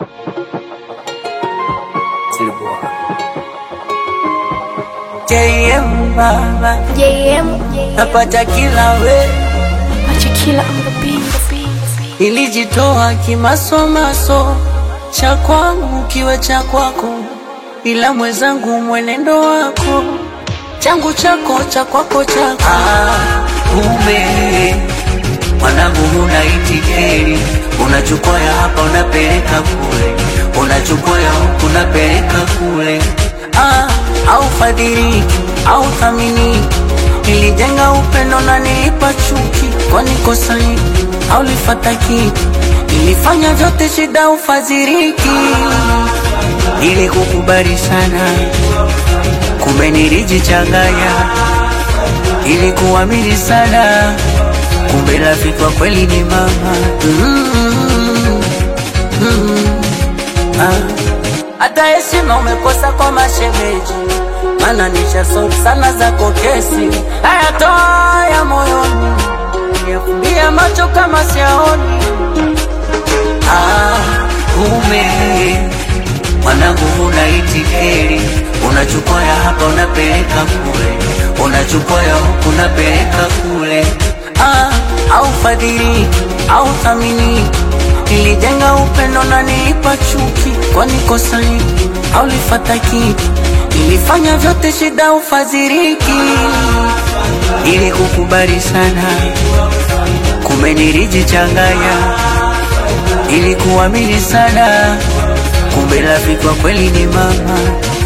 JM baba JM, napata kila we Machakila on the beat, the beat. Nilijitoa kimasomaso cha kwangu kiwe cha kwako, ila mwenzangu mwenendo wako changu chako cha kwako chako. Ah, ume mwanangu, huna itikeri, unachukua ya hapa unapeleka kule, unachukua ya huku unapeleka kule. Ah, au fadhiliki au thaminiki, nilijenga upendo na nilipa chuki, kwani kosa hiki au lifata kitu? Nilifanya vyote shida ufadhiriki, ili kukubali sana, kumbe nilijichanganya, ili kuamini sana, kumbe rafiki wa kweli ni mama. Mm, mm, ah. Hata heshima umekosa kwa mashemeji, mana nishasori sana zako kesi, hayatoa ya moyoni, niyafumbia macho kama siaoni. Ah, ume mwanangu, huna itikeri, unachukua ya hapa unapeleka kule, unachukua ya huku unapeleka kule. Ah, au fadhiliki au thaminiki, nilijenga upendo na nilipa chuki, kwani kosa hiki au lifata kitu? Nilifanya vyote shida ufadhiriki, ili kukubali sana, kumbe nilijichanganya ili kuamini sana, kumbe rafiki wa kweli ni mama.